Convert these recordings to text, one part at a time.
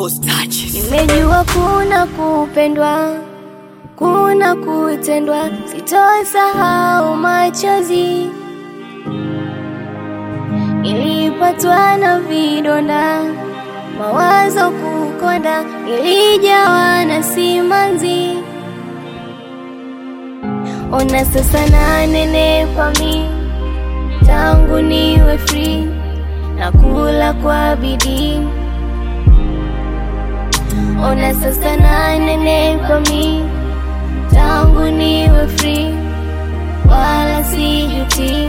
Boss touches. Nimejua kuna kupendwa, kuna kutendwa, sitosahau machozi. Nilipatwa na vidonda, mawazo kukonda, nilijawa na simanzi. Ona sasa nanenepa mi, tangu niwe free, nakula kwa bidii Ona sasa nanenepa mi tangu niwe free, wala sijuti,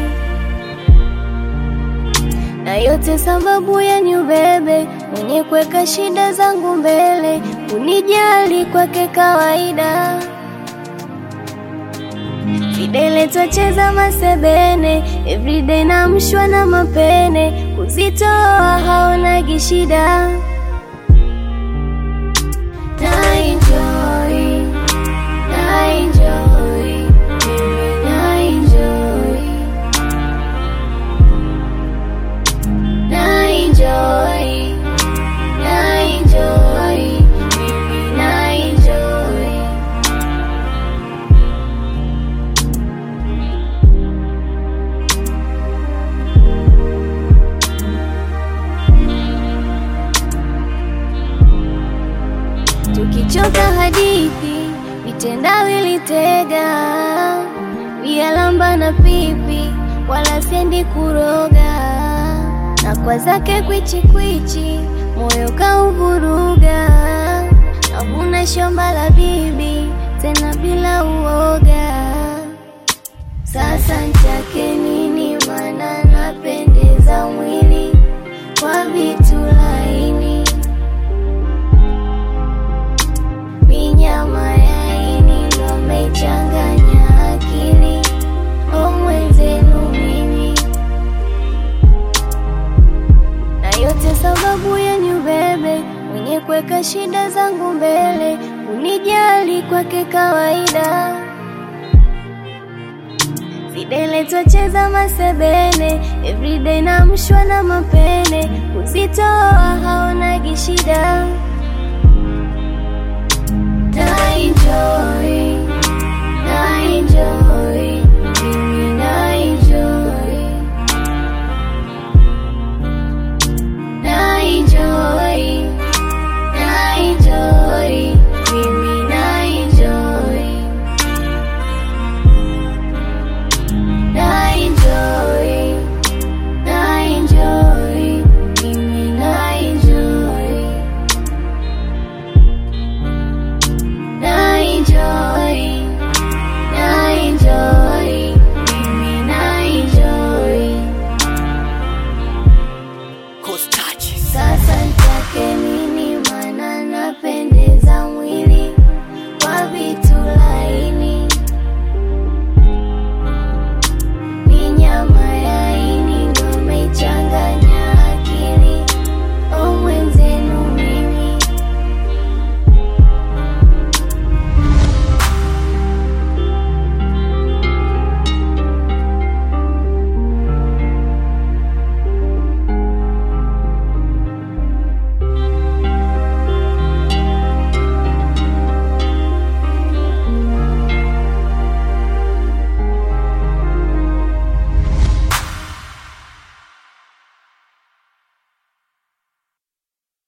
na yote sababu ya ni ubebe mwenye kuweka shida zangu mbele, unijali kwake kawaida. Videle twacheza masebene, everyday namshwa na mapene, kuzitoa haonagi shida na enjoy, na enjoy, mimi na enjoy, na enjoy, na enjoy, mimi na enjoy. Tukichoka hadithi vitendawili tega vialamba na pipi, wala sendi kuroga, na kwa zake kwichi kwichi, moyo kauvuruga, navuna shamba la bibi tena bila uoga. Sasa nchake nini? Mana napendeza mwili kwa vitu laini minyama yaini ndo mechanganya akili o mwenzenu mimi, na yote sababu ya ni ubebe mwenye kuweka shida zangu mbele, unijali kwake kawaida. Videle twacheza masebene, everyday namshwa na mapene, kuzitoa haonagi shida na enjoy, na enjoy.